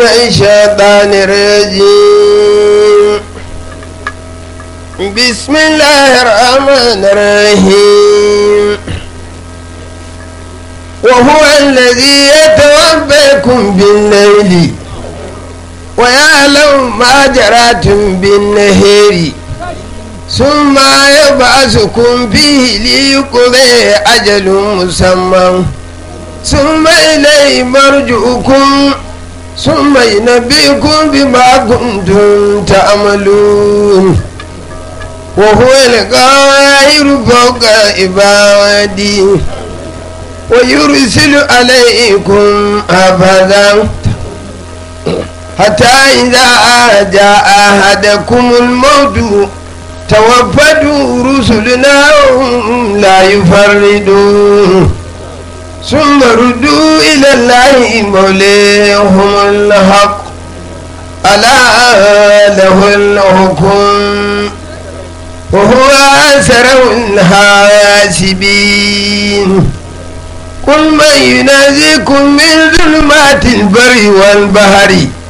الشيطان الرجيم بسم الله الرحمن الرحيم وهو الذي يتوفاكم بالليل ويعلم ما جراتم بالنهار ثم يبعثكم فيه ليقضي أجل مسمى ثم إليه مرجعكم ثم ينبئكم بما كنتم تعملون وهو القاهر فوق عباده ويرسل عليكم حفظا حتى إذا جاء أحدكم الموت توفدوا رسلنا وهم لا يفردون ثم ردوا إلى الله مولاهم الحق ألا له الحكم وهو أسر الحاسبين قل من ينازيكم من ظلمات البر والبحر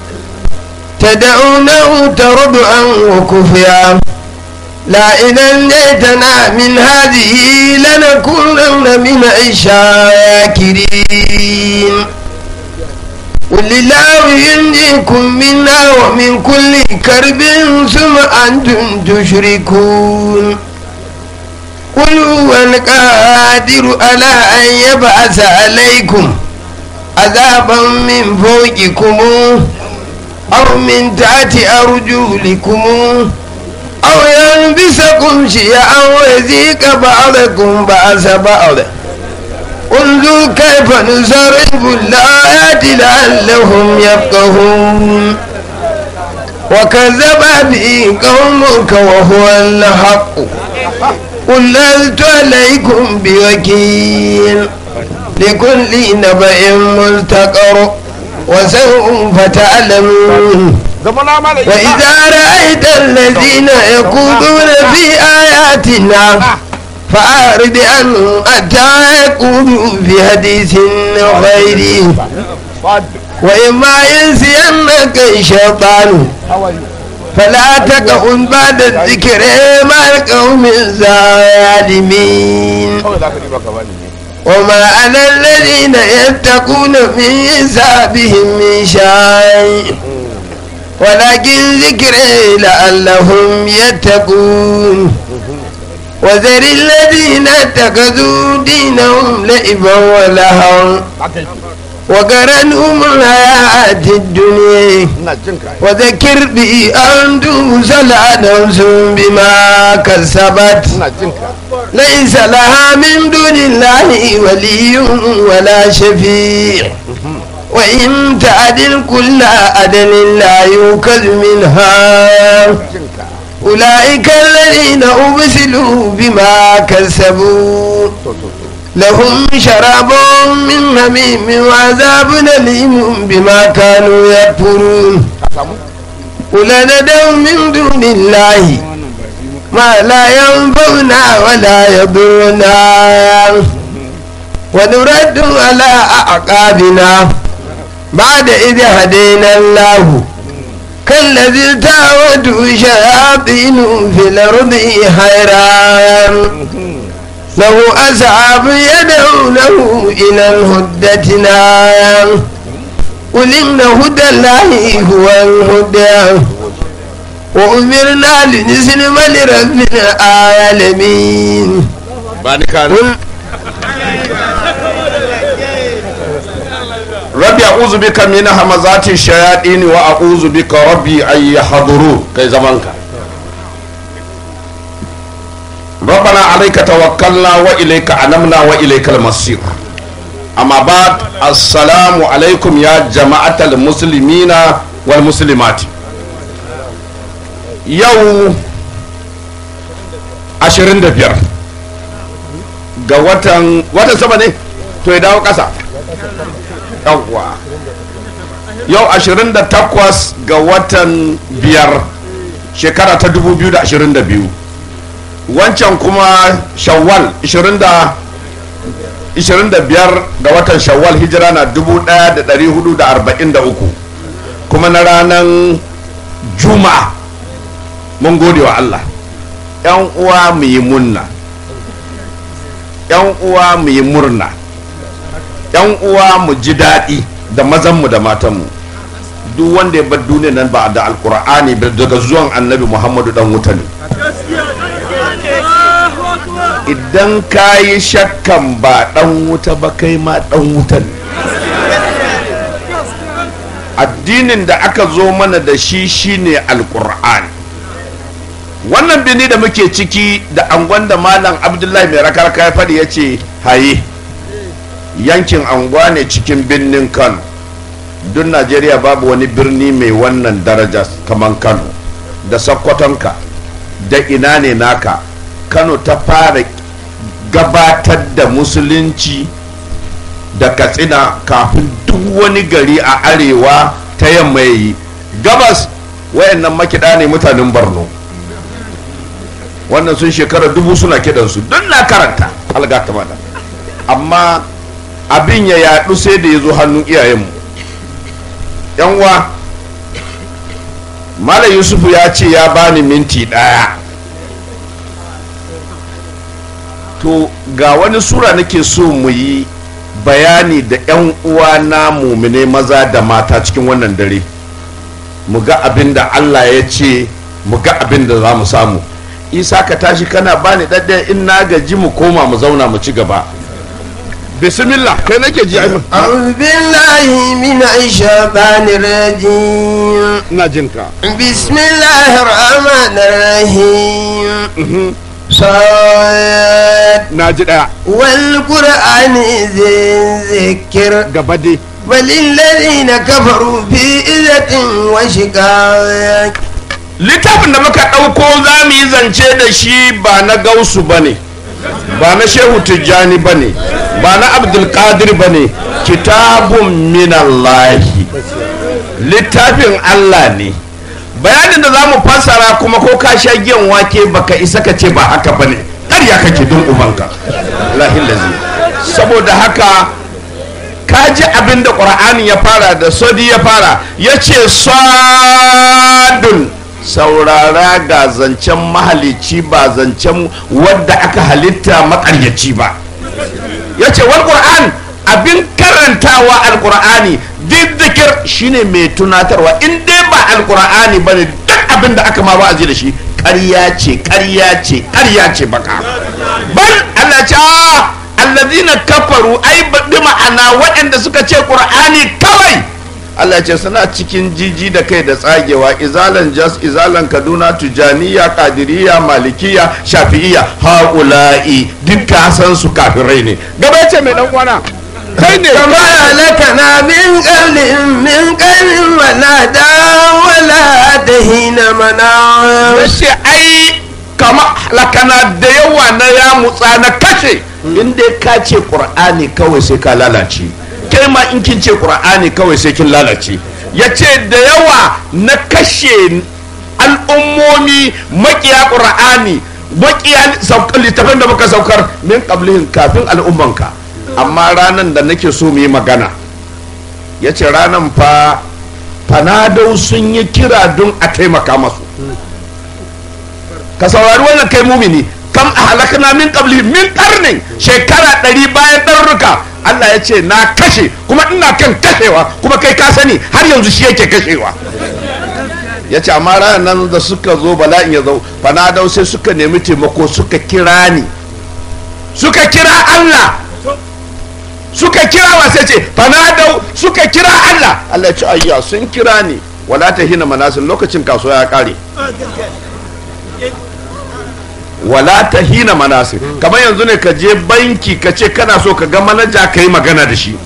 تدعونه ترضعا وكفيا لا إن أنجيتنا من هذه لنكونن من الشاكرين قل الله ينجيكم منا ومن كل كرب ثم أنتم تشركون قل هو القادر على أن يبعث عليكم عذابا من فوقكم أو من تحت أرجلكم أو يلبسكم شيئا ويذيق بعضكم بأس بعض انظر كيف نصرف الآيات لعلهم يفقهون وكذب به قومك وهو الحق قل لست عليكم بوكيل لكل نبأ مستقر وسوف تعلمون وإذا رأيت الذين يقودون في آياتنا فأعرض عنهم حتى يقولوا في حديث غيره وإما ينسينك الشيطان فلا تقعد بعد الذكر مع القوم الظالمين وما على الذين يتقون من حسابهم من شيء ولكن ذكر لعلهم يتقون وذر الذين اتخذوا دينهم لعبا ولهوا وقرنهم الحياة الدنيا وذكر به أن توصل نفس بما كسبت ليس لها من دون الله ولي ولا شفيع وإن تعدل كل عدل لا يوكل منها أولئك الذين أبسلوا بما كسبوا لهم شراب من هميم وعذاب أليم بما كانوا يكفرون قل ندعو من دون الله ما لا ينفعنا ولا يضرنا ونرد على أعقابنا بعد إذ هدينا الله كالذي تعود شياطين في الأرض حيران له أصحاب يدعونه إلى الهدى نار قل إن هدى الله هو الهدى وأمرنا لنسلم لرب العالمين قل rabbi a'udhu bika min hamazati shayatin wa a'udhu bika rabbi an yahduru kai zamanka ربنا عليك توكلنا وإليك أنمنا وإليك المصير أما بعد السلام عليكم يا جماعة المسلمين والمسلمات يوم ashirin da biyar ga watan watan sama ne to ya dawo ƙasa yawwa yau 28 ga watan biyar shekara ta 2022 wancan kuma shawwal 25 ga watan shawwal hijira na 1443 kuma na ranar juma'a mun gode wa Allah yan uwa mu yi munna yan uwa mu yi murna yan uwa mu ji daɗi da mazanmu da matanmu duk wanda ya bar duniya nan ba da alkur'ani ba daga zuwan annabi muhammadu dan wuta ne idan ka yi shakkan ba dan wuta ba kai ma dan wuta ne addinin da aka zo mana da shi shine alkur'ani wannan bini da muke ciki da angon da malam abdullahi mai rakarka ya faɗi ya ce haye yankin anguwa ne cikin birnin kano duk najeriya babu wani birni mai wannan daraja kamar kano da sakkwatonka da ina ne naka kano ta fara gabatar da musulunci da katsina kafin duk wani gari a arewa ta yamma ya yi gabas wayannan makiɗa ne mutanen borno wannan sun shekara dubu suna kidansu don na karanta algata mana amma abin ya yaɗu sai da ya zo hannun iyayenmu yanwa malam yusufu ya ce ya bani minti ɗaya to ga wani sura nake so mu yi bayani da 'yan uwa na mumine maza da mata cikin wannan dare mu ga abin da allah ya ce mu ga abin da za mu samu isa ka tashi kana bani ɗaɗɗaya in na gaji mu koma mu zauna mu ci gaba bismillah kai nake ji aimin أعوذ بالله من الشيطان الرجيم ina jin ka بسم الله الرحمن الرحيم صاد na ji ɗaya والقرآن ذي الذكر gaba dai بل الذين كفروا في إذة وشقاق littafin da muka ɗauko za mu yi zance da shi ba na gausu ba ne ba na shehu tijjani ba ne ba na abdulkadir ba ne kitabun minallahi littafin allah ne bayanin da za mu fassara kuma ko ka sha giyan wake baka isa ka ce ba haka ba ne ƙarya kake don ubanka lahilazi saboda haka ka ji abin da ƙur'ani ya fara da sodi ya fara ya ce sadun saurara ga zancen mahalici ba zancen wadda aka halitta makaryaci ba ya ce wal ƙur'an abin karantawa alƙur'ani diddikir shine mai tunatarwa in dai ba alƙur'ani ba ne duk abin da aka ma ba da shi ƙarya ce ƙarya ce ƙarya ce baka bal Allah ce "Ah, alladhina kafaru ai bi ma'ana waɗanda suka ce ƙur'ani kawai Allah ce suna cikin jiji da kai da tsagewa izalan jas izalan kaduna tujaniya kadiriya malikiya shafi'iya haula'i dukka san su kafirai ne gaba ya ce mai dan uwana kai ne كما لكنا من قبل من قبل ونادى ولا تهين منام ce ai kama lakana da yawa na ya mutsa na kashe in dai ka ce qur'ani kawai sai ka lalace kai ma in kin ce qur'ani kawai sai kin lalace ya ce da yawa na kashe al'ummomi makiya qur'ani makiya saukar littafin da muka saukar min qablihin kafin al'ummanka amma ranan da nake so mu yi magana ya ce ranan fa fanadau sun yi kira don a taimaka masu ka saurari wannan kai mumini kam a halakana min qabli min karnin shekara ɗari bayan ɗarruka Allah ya ce na kashe kuma ina kan kashewa kuma kai ka sani har yanzu shi yake kashewa ya ce amma ranar nan da suka zo bala'in ya zo fanadau sai suka nemi taimako suka kira ni suka kira Allah suka kira wa sai ce fanadau suka kira Allah Allah ya ce ayya sun kira ni wala ta hina manasin lokacin kasuwa ya kare wala ta hina manasir kamar yanzu ne ka je banki ka ce kana so ka ga manaja ka yi magana da shi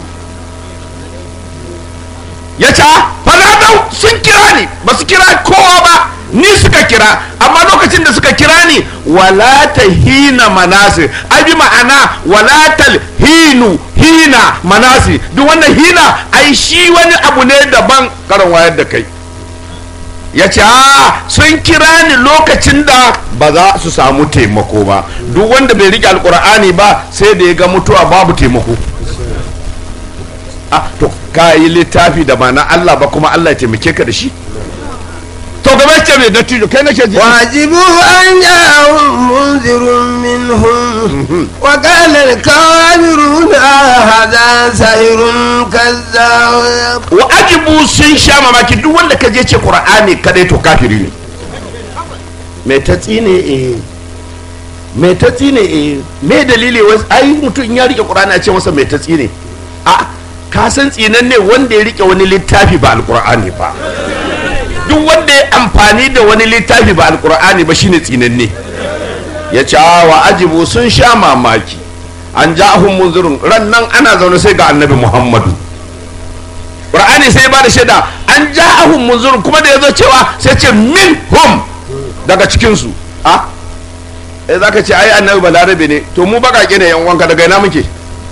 ya ce fanadau sun kira ni ba su kira kowa ba ni suka kira amma lokacin da suka kira ni wala ta hina manasir ai bi ma'ana wala ta hinu hina manasir duk wannan hina ai shi wani abu ne daban karan wayar da kai ya ce sun kira ni lokacin da ba za su samu taimako ba duk wanda bai rike alkur'ani ba sai da ya ga mutuwa babu taimako Ah, to ka yi littafi da ba na Allah ba kuma Allah ya taimake ka da shi to gaba ce mai dattijo kai nake ji وعجبوا أن جاءهم منذر منهم وقال الكافرون هذا سحر كذاب wa ajibu sun sha mamaki duk wanda ka je ce qur'ani kadai to kafiri ne mai ta tsine eh mai ta tsine eh me dalili wasu ai mutum in ya rike qur'ani a ce masa mai ta tsine a ka san tsinan ne wanda ya rike wani littafi ba alqur'ani ba duk wanda ya amfani da wani littafi ba alqur'ani ba shine tsinanne ya ce "Ah, wa ajibu sun sha mamaki an ja'ahum munzirun ran nan ana zaune sai ga annabi muhammadu qur'ani sai ba da shaida an ja'ahum munzirun kuma da yazo cewa sai ce min hum daga cikin su a eh zaka ce ai annabi balarabe ne to mu bakake ne yan uwanka daga ina muke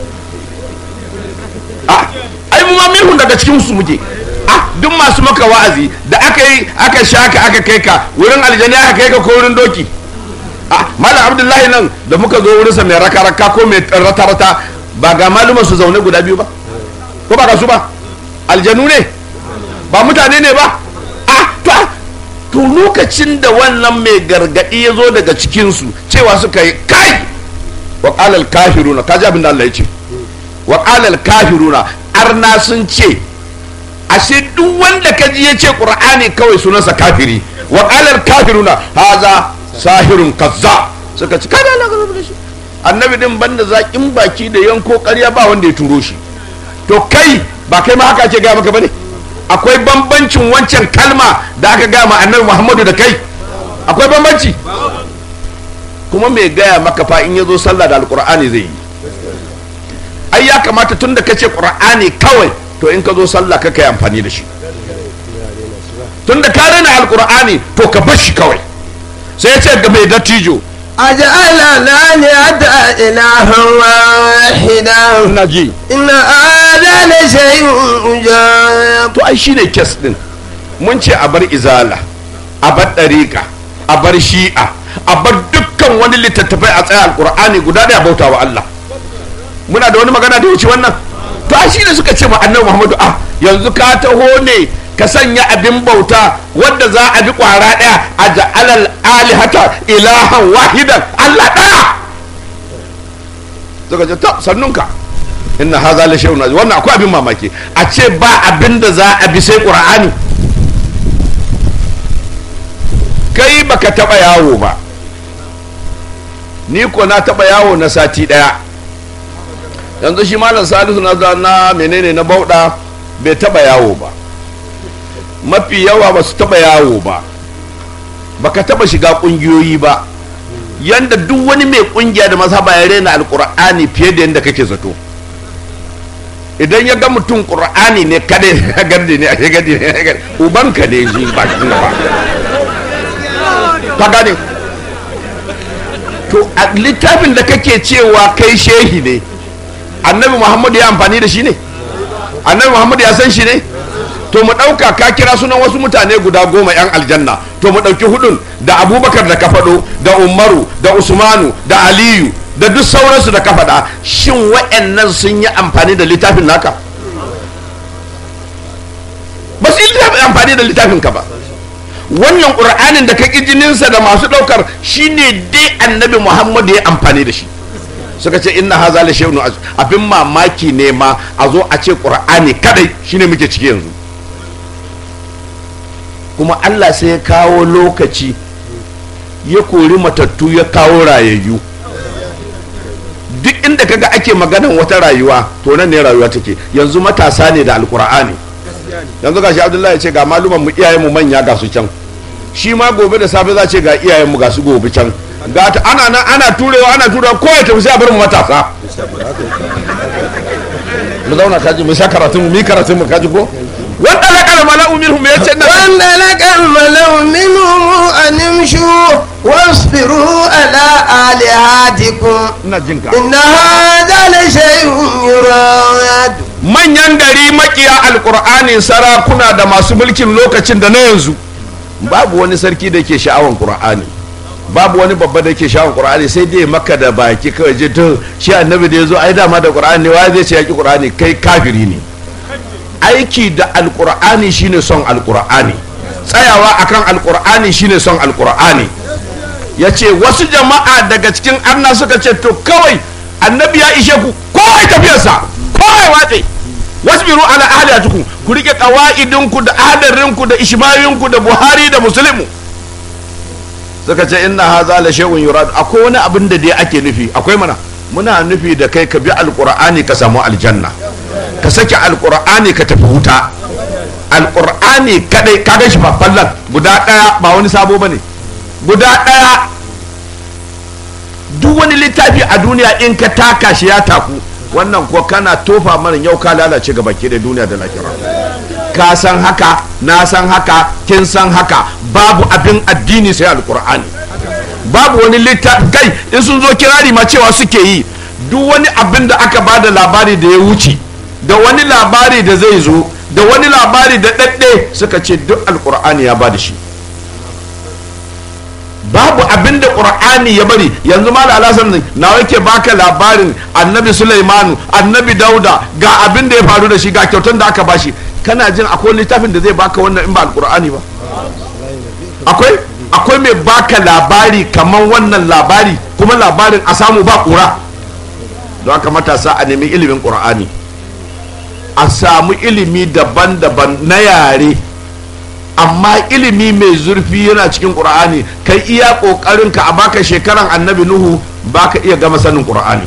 a ai mu ma minhum daga cikin su muke a duk masu maka wa'azi da aka yi aka shaka aka kai ka wurin aljanna aka kai ka ko wurin doki a malam abdullahi nan da muka zo wurinsa mai raka-raka ko mai rata-rata ba ga maluman su zaune guda biyu ba ko ba ga su ba aljanu ne ba mutane ne ba a to a, to lokacin da wannan mai gargadi ya zo daga cikinsu cewa suka yi kai wa ƙalal kafiruna kaji abin da Allah ya ce wa ƙalal kafiruna arna sun ce ashe duk wanda ka ji ya ce ƙur'ani kawai sunansa kafiri wa ƙalal kafiruna haza sahirun kazza suka ci kada Allah ka da shi annabi din banda zaƙin baki da yanko ƙarya ba wanda ya turo shi to kai ba kai ma haka ake gaya maka bane akwai bambancin wancan kalma da aka gaya ma annabi Muhammadu da kai akwai bambanci kuma mai gaya maka fa in ya zo sallah da alƙur'ani zai yi ai ya kamata tun da kace ƙur'ani kawai to in ka zo sallah ka kai amfani da shi tun da ka rena alƙur'ani to ka bar shi kawai sai ya ce ga mai dattijo أجعل الآلهة إلها واحدا ina ji إن هذا لشيء عجاب to ai shine kes din mun ce a bar izala a bar ɗariƙa a bar shi'a a bar dukkan wani littattafai a tsaya alƙur'ani guda ɗaya bauta wa Allah muna da wani magana da wuce wannan to ai shine suka ce ma annabi Muhammadu ah yanzu ka taho ne ka sanya abin bauta wanda za a bi kwara ɗaya a ja'alal alihata ilahan wahidan Allah ɗaya suka ce ta sannunka inna haza la shay'un azim wannan akwai abin mamaki a ce ba abin da za a bi sai qur'ani kai baka taba yawo ba ni ko na taba yawo na sati daya yanzu shi malam salisu na za- na menene na bauɗa bai taba yawo ba mafi yawa ba su taba yawo ba baka taba shiga kungiyoyi ba yanda duk wani mai kungiya da mazhaba ya rena alkur'ani fiye da yanda kake zato idan ya ga mutum qur'ani ne kada ya gardi ne ya gardi ne ya gardi ubanka ne shi ba shi ba ka gane to a littafin da kake cewa kai shehi ne annabi muhammadu ya amfani da shi ne annabi muhammadu ya san shi ne to mu ɗauka ka kira sunan wasu mutane guda goma 'yan aljanna to mu ɗauki hudun da abubakar da ka faɗo da umaru da usmanu da aliyu da duk sauransu da ka faɗa shin wa'annan sun yi amfani da littafin naka ba su yi littafin- amfani da littafin ka ba wannan ƙur'anin da ka ƙi jininsa da masu ɗaukar shine dai annabi muhammadu ya amfani da shi suka ce inna haza la shay'un az- abin mamaki ne ma a zo a ce qur'ani kadai shine muke ciki yanzu kuma Allah sai ya kawo lokaci ya kori matattu ya kawo rayayyu duk inda kaga ake maganan wata rayuwa to nan ne rayuwa take yanzu matasa ne da alqur'ani yanzu gashi Abdullahi ya ce ga maluman mu iyayen mu manya ga su can shi ma gobe da safe za ce ga iyayen mu ga su gobe can ga ta ana nan ana turewa ana turewa ko ya tafi sai a bar mu matasa mu zauna kaji mu sha karatun mu mi karatun mu kaji ko wanda la kana mala'u minhum ya ce na وانطلق الملأ منهم أن امشوا واصبروا على آلهتكم ina jinka إن هذا لشيء يراد manyan gari makiya alkur'ani sarakuna da masu mulkin lokacin da na yanzu babu wani sarki da ke sha'awan qur'ani babu wani babba da ke sha'awan qur'ani sai dai maka da baki kawai je to shi annabi da yazo ai dama da qur'ani ne wai zai ce yaki qur'ani kai kafiri ne aiki da alkur'ani shine son alkur'ani tsayawa akan alkur'ani shine son alkur'ani ya ce wasu jama'a daga cikin arna suka ce to kawai annabi ya ishe ku kowai tafiyarsa kowai watse wasbiru ala ahliyatukum ku rike qawaidinku da ahdarinku da ishmayinku da buhari da muslimu suka ce inna haza la shay'un yurad akwai wani abin da dai ake nufi akwai mana muna nufi da kai ka bi alqur'ani ka samu aljanna ka sake alqur'ani ka tafi wuta alqur'ani kadai ka ga shi ba fallan guda daya ba wani sabo bane guda daya duk wani littafi a duniya in ka taka shi ya taku wannan ko kana tofa mana yau ka lalace ga baki da duniya da lahira ka san haka na san haka kin san haka babu abin addini sai alkur'ani babu wani littafi kai in sun zo kirari ma cewa suke yi duk wani abin da aka bada labari da ya wuce da wani labari da zai zo da wani labari da ɗaɗɗe suka ce duk alkur'ani ya bada shi babu abin da qur'ani ya bari yanzu ma da alasan na yake baka labarin annabi sulaimanu annabi dauda ga abin da ya faru da shi ga kyautan da aka bashi kana jin akwai littafin da zai baka wannan in ba alqur'ani ba akwai akwai mai baka labari kaman wannan labari kuma labarin a samu ba kura don haka matasa a nemi ilimin qur'ani a samu ilimi daban-daban na yare amma ilimi mai zurfi yana cikin ƙur'ani kai iya ƙoƙarin ka a baka shekaran annabi nuhu baka iya gama sanin ƙur'ani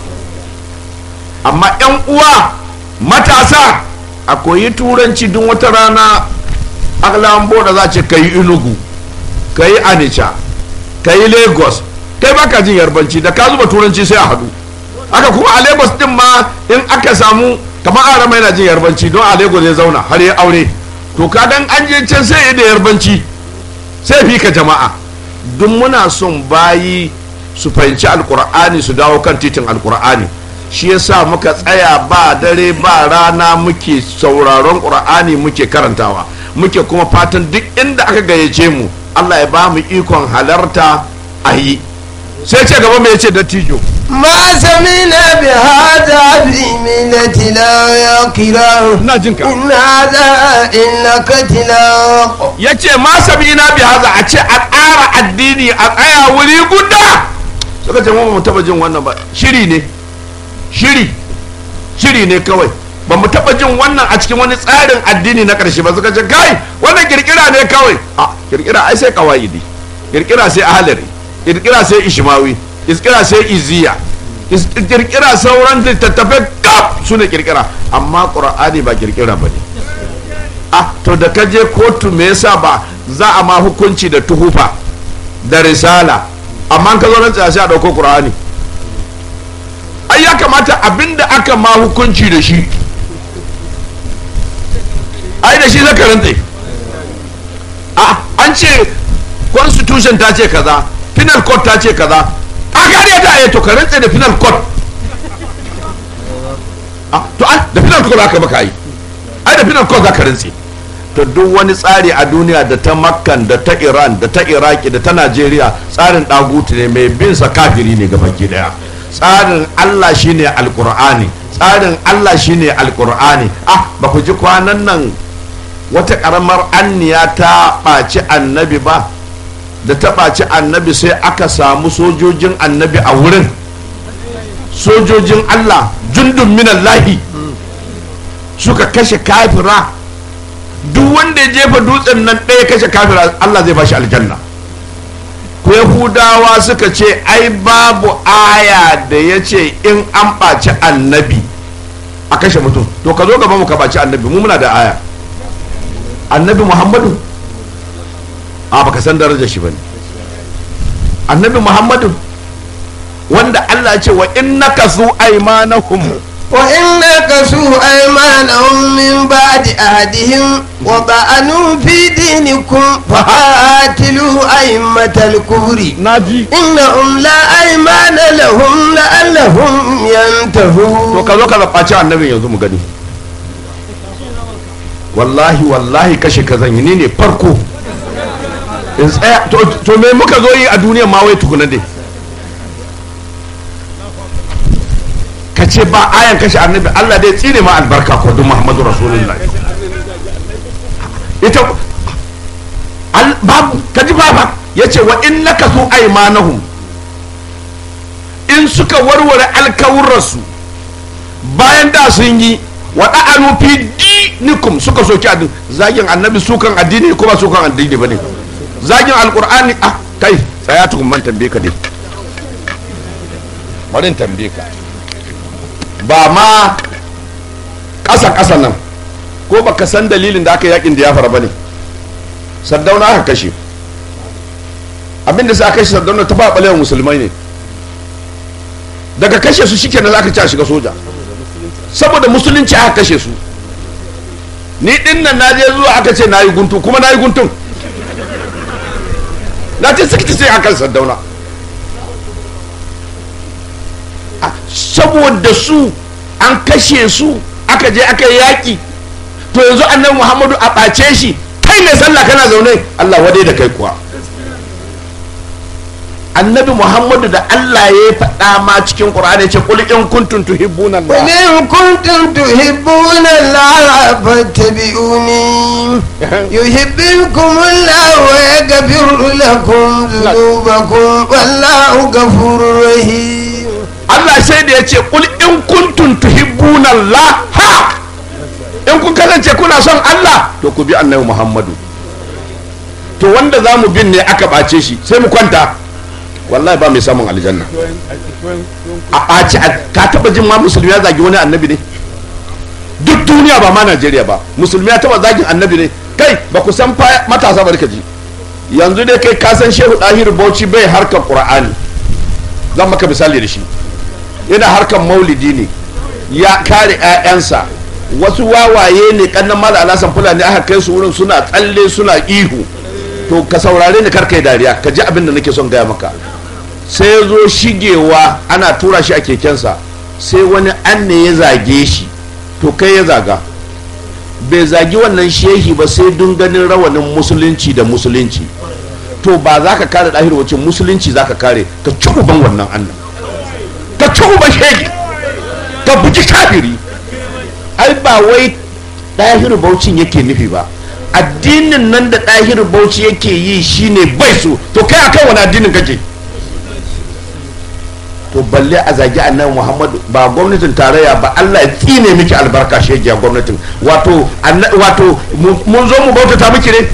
amma 'yan uwa matasa a koyi turanci duk wata rana aglambo da za ce ka yi inugu ka yi anisha ka yi lagos kai baka jin yarbanci da ka zuba turanci sai a hadu aka kuma a lagos din ma in aka samu kamar arama yana jin yarbanci don a lagos ya zauna har ya aure to kadan an je can sai da yarbanci sai fi ka jama'a duk muna son bayi su fahimci alkur'ani su dawo kan titin alkur'ani shi yasa muka tsaya ba dare ba rana muke sauraron qur'ani muke karantawa muke kuma fatan duk inda aka gayyace mu allah ya ba mu ikon halarta a yi sai ce gaba mai ce dattijo ما سمعنا بهذا في ملتنا يا كرام ina jinka إن هذا إنك تلاق ya ce ma sabina bi haza a ce a ƙara addini a tsaya wuri guda suka ce mu ba mu taba jin wannan ba shiri ne shiri shiri ne kawai ba mu taba jin wannan a cikin wani tsarin addini na ƙarshe ba suka ce kai wannan kirkira ne kawai a kirkira ai sai kawaidi kirkira sai ahalari kirkira sai ishmawi kirkira sai iziya is- kirkira sauran littattafai kaf su ne kirkira amma ƙur'ani ba kirkira ba ne ah to da ka je kotu me yasa ba za a ma hukunci da tuhufa da risala amma ka zo nan tsaya sai a dauko qur'ani ai ya kamata abinda aka ma hukunci da shi ai da shi zaka rantse ah an ce constitution ta ce kaza penal court ta ce kaza a gare ta ai to ka rantse da penal court ah to ai da penal court aka maka yi ai da penal court zaka rantse to duk wani tsari a duniya da ta makkan da ta iran da ta iraki da ta najeriya tsarin dagutu ne mai bin sa kafiri ne ga baki daya tsarin allah shine alkur'ani tsarin allah shine alkur'ani ah ba ku ji kwanan nan wata karamar anniya ta ɓaci annabi ba da ta ɓaci annabi sai aka samu sojojin annabi a wurin sojojin allah jundun minallahi suka kashe kafira duk wanda ya jefa dutsen nan ɗaya kashe kafira Allah zai bashi aljanna ko yahudawa suka ce ai babu aya da ya ce in an ɓaci annabi a kashe mutum to ka zo gaba mu ka ɓaci annabi mu muna da aya annabi muhammadu a baka san darajar shi bane annabi muhammadu wanda Allah ya ce wa innaka su aymanahum وإن نكسوا أيمانهم من بعد أهدهم وطعنوا في دينكم فقاتلوا أئمة الكفر naji إنهم لا أيمان لهم لعلهم to ينتهون ka zo ka zaɓaci annabin yanzu mu gani wallahi wallahi kashe ka zan yi ni ne farko in tsaya to, to me muka zo yi a duniya ma wai tukuna dai ka ce ba ayan kashe annabi Allah dai tsine ma albarka ko duk Muhammadu Rasulullahi ita al- babu kaji baba yace wa in nakasu aymanahum in suka warware alkawurarsu bayan da sun yi wa da'anu fi dinikum suka soki addini zagin annabi sukan addini ko ba sukan addini bane zagin alqur'ani ah kai tsaya tukun man tambaye ka dai bari in tambaye ka ba ma ƙasa ƙasa nan ko baka san dalilin da aka yakin da ya fara bane sardauna aka kashe abinda sai aka kashe sardauna ta ba balewa musulmai ne daga kashe su shike na zaka ci a shiga soja saboda musulunci aka kashe su ni din nan na je zuwa aka ce na yi guntu kuma na yi guntun na ce sikiti sai akan sardauna Ah, saboda su an kashe su aka je aka yi yaƙi to yanzu annabi muhammadu a ɓace shi kai mai sallah kana zaune allah wadai da kai kuwa annabi muhammadu da allah ya faɗa ma cikin ƙur'ani ya ce qul in kuntum tuhibbuna allah وإن كنتم تحبون الله فاتبعوني يحببكم الله ويغفر لكم ذنوبكم والله غفور رحيم Allah sai da ya ce kul in kuntum tuhibbuna Allah ha in kun kasance kuna son Allah to ku bi annabi Muhammadu to wanda za mu bin ne aka ɓace shi sai mu kwanta wallahi ba mai samun aljanna a ɓace a- ka taɓa jin ma musulmi ya zagi wani annabi ne duk duniya ba ma Najeriya ba musulmi ya taɓa zagin annabi ne kai ba ku san fa matasa bari ka ji yanzu dai kai ka san shehu ɗahiru bauchi bai harkar ƙur'ani zan maka misali da shi yana harkar maulidi ne ya kare 'ya'yansa wasu wawaye ne kannan mala alasan fulani aka kai su wurin suna tsalle suna ihu to ka saurare ni karkai dariya ka ji abin da nake son gaya maka sai ya zo shigewa ana tura shi a kekensa sai wani an ne ya zage shi to kai ya zaga bai zagi wannan shehi ba sai dun ganin rawanin musulunci da musulunci to ba za ka kare ɗahir wacce musulunci za ka kare ka ci uban wannan annan ka ci uban shege ka buji kafiri ai ba wai ɗahir baucin yake nufi ba addinin nan da ɗahir bauchi yake yi shine bai so to kai akan wani addinin kake to balle a zagi annabi muhammadu ba gwamnatin tarayya ba allah ya tsine miki albarka shegiya gwamnatin wato anna- wato mu- mun zo mu bautata miki ne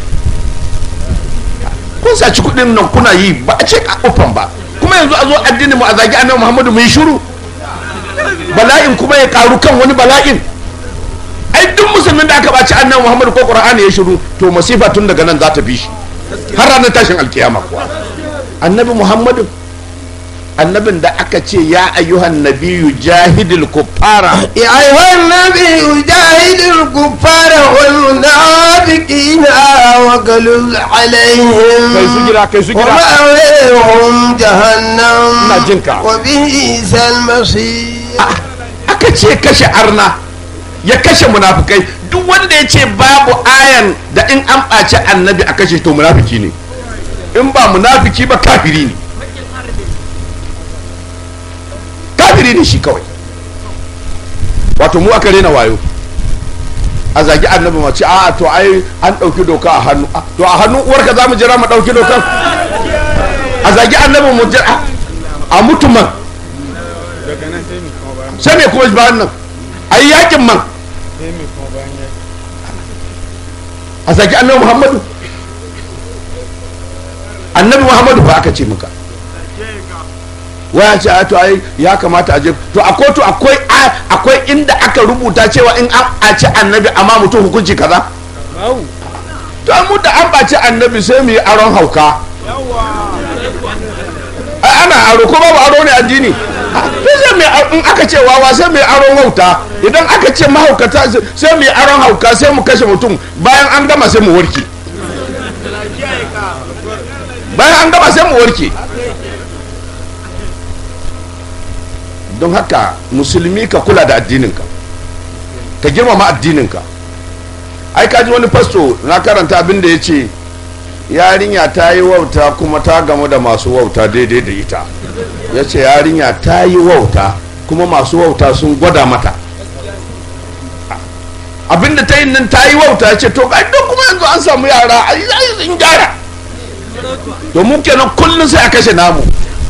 kun saci kuɗin nan kuna yi ba a ce a ufan ba kuma yanzu a zo addinin mu a zagi annabi muhammadu mu yi shiru bala'in kuma ya karu kan wani bala'in ai duk musulmin da aka baci annabi muhammadu ko qur'ani ya shiru to masifa tun daga nan za ta bi shi har ranar tashin alkiyama kuwa annabi muhammadu annabin da aka ce ya ayyuhan nabiyyu jahidil kuffara يا أيها النبي جاهد الكفار والمنافقين واغلظ عليهم kai su gida kai su gida ومأويهم جهنم Ina jinka. وبئس المصير aka ce kashe arna ya kashe munafukai duk wanda ya ce babu ayan da in an ɓaci annabi a kashe to munafiki ne in ba munafiki ba kafiri ne kafiri ne shi kawai wato mu aka rena wayo a zagi annabi ma ce a to ai an ɗauki doka a hannu Ah, to a hannu uwarka za mu jira mu ɗauki dokan a zagi annabi mu jira a mutumin daga nan sai mu kuma bayan sai me kuma bayan nan a yi yakin man sai mu kuma bayan ya a zagi annabi muhammadu annabi muhammadu ba aka ce muka waya ce a to ai ya kamata a je to a kotu akwai a- akwai inda aka rubuta cewa in an ɓaci annabi amma mutum hukunci kaza Mau. to mu da an ɓaci annabi sai mu yi aron hauka ai ana aro ko babu aro ne addini Ah, to sai mu yi ar- in aka ce wawa sai mu yi aron hauta idan aka ce mahaukata sai- sai mu yi aron hauka sai mu kashe mutum bayan an gama sai mu warke bayan an gama sai mu warke don haka musulmi ka kula da addininka ka girmama addininka ai kaji wani fasto na karanta abin da ya ce yarinya ta yi wauta kuma ta gamu da masu wauta daidai da ita ya ce yarinya ta yi wauta kuma masu wauta sun gwada mata abinda ta yi nan ta yi wauta ya ce to ga don kuma yanzu an samu yara a yi sun gyara domin kenan kullum sai a kashe namu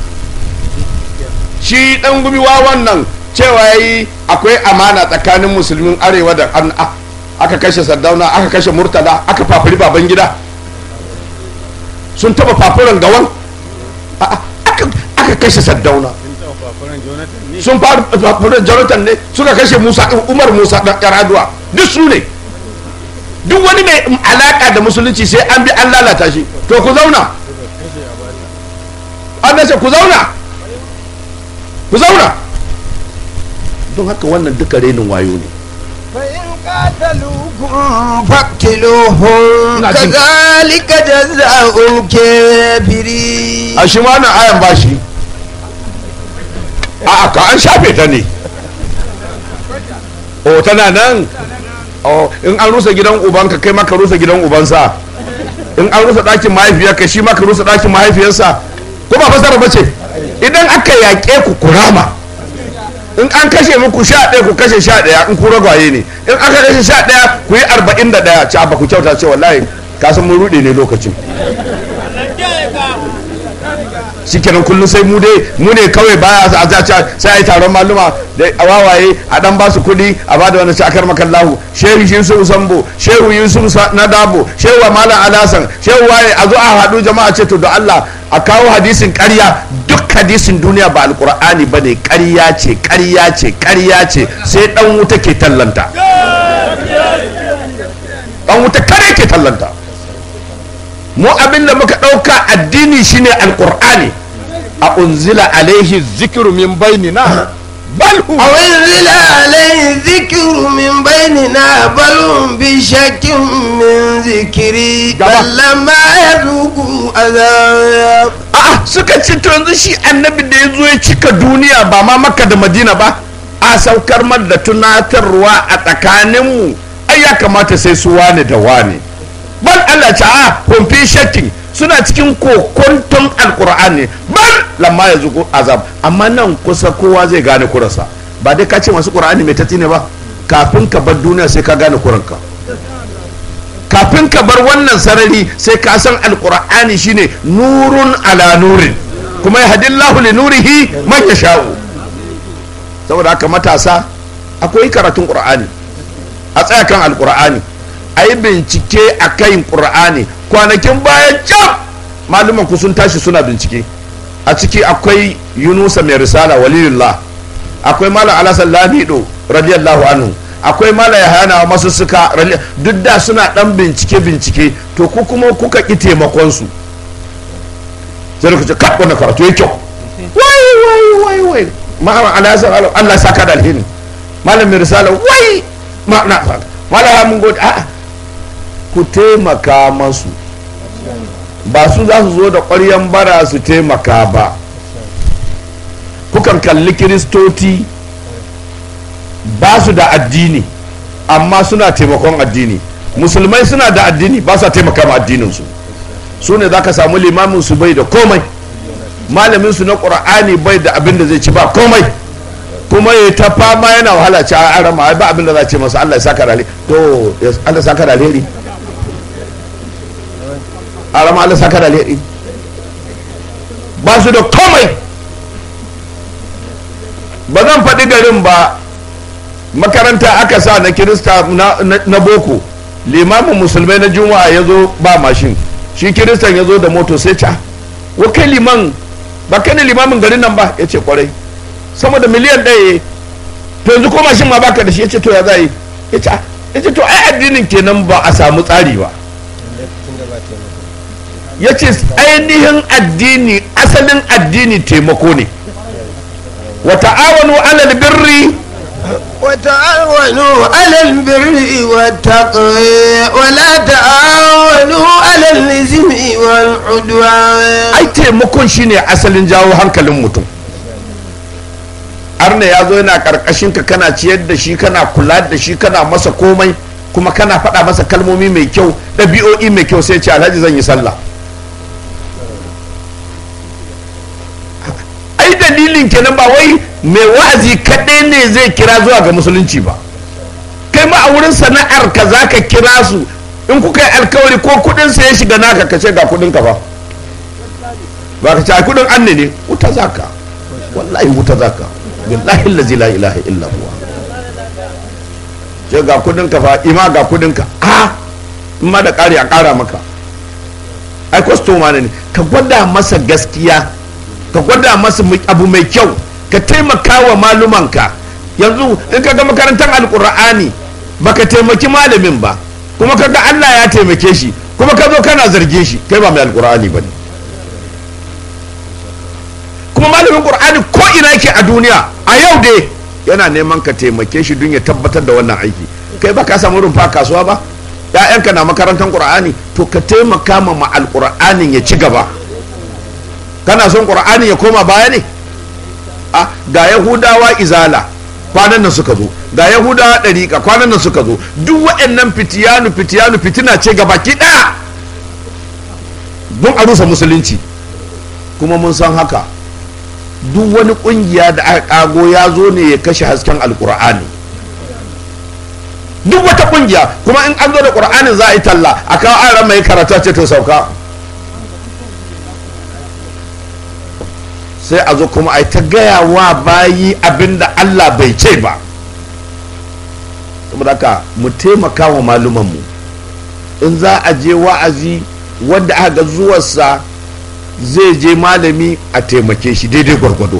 shi dan gumi wawan nan cewa yayi akwai amana tsakanin musulmin arewa da an a- aka kashe sardauna aka kashe murtala aka fafuri baban gida sun taba fafuran gawan A- a- aka aka kashe sardauna sun taɓa fafuran jonathan ne sun fafuran jonathan ne suka kashe musa umar musa dan yaraduwa duk su ne duk wani mai alaka da musulunci sai an bi an lalata shi to ku zauna an nace ku zauna ku zauna don haka wannan duka renin wayo ne فإن قاتلوكم فاقتلوهم Ina jin- كذلك جزاء الكافرين a shi ma nan ayan bashi a ka an shafe ta ne o tana nan o in an rusa gidan ubanka kai maka rusa gidan ubansa in an rusa ɗakin mahaifiyarka shi maka rusa ɗakin mahaifiyarsa ko ba fasara ba ce idan aka yaƙe ku kurama in an kashe muku sha ɗaya ku kashe sha ɗaya in ku ragwaye ne in aka kashe sha ɗaya ku yi arba'in da ɗaya ci ba ku kyauta ce wallahi kasan mun ruɗe ne lokacin shikenan kullum sai mu dai mu ne kawai baya a zaca sai a yi taron maluma da a wawaye a dan ba su kuɗi a ba da wani shakar makallahu shehu yusuf sambo shehu yusuf Sa- na dabo shehu malam alasan shehu waye a zo a haɗu jama'a ce to da allah a kawo hadisin ƙarya duk hadisin duniya ba alƙur'ani ba ne ƙarya ce ƙarya ce ƙarya ce sai ɗan wuta ke tallanta ɗan wuta kare ke tallanta mu abin da muka ɗauka addini shine alƙur'ani a unzila alaihi zikiru min bainina bal hu أو انزل عليه ذكر من بيننا بل هم بشك من ذكري Gaba. بل لما يذوقوا عذاب a'a suka ce to yanzu shi annabi da ya zo ya cika duniya ba ma makka da madina ba a saukar mar da tunatarwa a tsakaninmu ai ya kamata sai su wane da wane bal Allah ta a humfi shakkin suna cikin kokonton alkur'ani bal lamma ya zuko azab amma nan kusa kowa zai gane kurarsa ba dai ka ce masu qur'ani mai tatsi ne ba kafin ka bar duniya sai ka gane kuranka kafin ka bar wannan sarari sai ka san alkur'ani shine nurun ala nurin kuma ya hadillahu li nurihi man yasha'u saboda haka matasa akwai karatun qur'ani a tsaya kan alkur'ani a yi bincike a kan qur'ani kwanakin bayan can malaman ku sun tashi suna bincike a ciki akwai yunusa mai risala waliyullah akwai malam alasan lamido radiyallahu anhu akwai malam yahana masu suka duk da suna dan bincike bincike to ku kuma kuka ki taimakon su sai da kuce kap wannan karatu yake kyau wai wai wai wai malam alasan Allah saka da alheri malam mai risala wai ma na malam mun gode a'a ku taimaka masu ba su za su zo da ƙwaryan bara su taimaka ba kukan kalli kiristoci ba su da addini amma suna taimakon addini musulmai suna da addini ba sa taimaka ma addininsu su ne za ka samu limamin su bai da komai malamin su na ƙur'ani bai da abin da zai ci ba komai kuma ya ta fama yana wahala ci a arama ba abin da za ce masa Allah ya saka da alheri to Allah ya saka da alheri arama Allah saka da alheri ba su da komai ba zan faɗi garin ba makaranta aka sa na kirista na, na, na boko limamin musulmai na juma'a ya zo ba mashin shi kiristan ya zo da moto sai ca wa kai liman ba kai ne limamin garin nan ba ya ce kwarai sama da miliyan ɗaya to yanzu ko mashin ma baka da shi ya ce to ya za yi ya ce ya ce to ai addinin kenan ba a samu tsari ba ya ce ainihin addini asalin addini taimako ne wa ta'awanu alal birri وتعاونوا على البر والتقوى ولا تعاونوا على الإثم والعدوان ai taimakon shine asalin jawo hankalin mutum arna ya zo yana karkashin ka kana ciyar da shi kana kula da shi kana masa komai kuma kana faɗa masa kalmomi mai kyau ɗabi'o'i mai kyau sai ce alhaji zan yi sallah ai da dalilin kenan ba wai mai wa'azi kaɗai ne zai kira zuwa ga musulunci ba kai ma a wurin sana'ar ka za ka kira su in kuka yi alkawari ko kudin sa ya shiga naka ka ce ga kudin ka ba ba ka ce a kudin an ne wuta za ka wallahi wuta za ka billahi lazi la ilaha illa huwa ce ga kudin ka fa ima ga kudin ka a in ma da ƙari a ƙara maka ai kwastoma ne ka gwada masa gaskiya ka gwada masa abu mai kyau ka taimaka wa malumanka yanzu in ka ga makarantar alkur'ani baka taimaki malamin ba kuma kaga Allah ya taimake shi kuma ka zo kana zargin shi kai ba mai alkur'ani ba ne kuma malamin qur'ani ko ina yake a duniya a yau dai yana neman ka taimake shi don ya tabbatar da wannan aiki kai ba ka samu rumfa kasuwa ba ya'yanka na makarantar qur'ani to ka taimaka ma ma alkur'anin ya ci gaba kana son qur'ani ya koma baya ne a ga yahudawa izala kwanan nan suka zo ga yahudawa ɗariƙa kwanan nan suka zo duk waɗannan fitiyanu fitiyanu fitina ce ga baki ɗaya don a rusa musulunci kuma mun san haka duk wani ƙungiya da aka ƙago ya zo ne ya kashe hasken alƙur'ani duk wata ƙungiya kuma in an zo da ƙur'anin za a yi talla a kawo an mai karata ce to sauka sai a zo kuma a ta gaya wa bayi abinda Allah bai ce ba saboda haka mu taimaka wa malumanmu in za a je wa'azi wanda aka ga zuwarsa zai je malami a taimake shi daidai gwargwado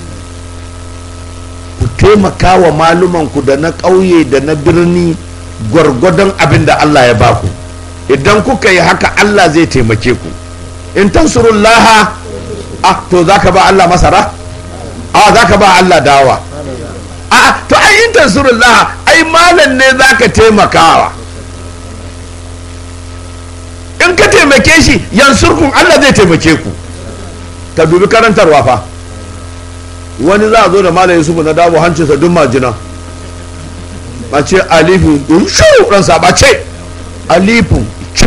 ku taimaka wa malumanku da na ƙauye da na birni gwargwadon abin da Allah ya baku idan kuka yi haka Allah zai taimake ku in tansurullaha ah to za ka ba Allah masara a za ka ba Allah dawa a to ai in tansurullah ai malam ne za ka taimakawa in ka taimake shi yansurkun Allah zai taimake ku ka dubi karantarwa fa wani za a zo da malam yusufu na dawo hancinsa duk majina a ce alifu shu ransa ba ce alifu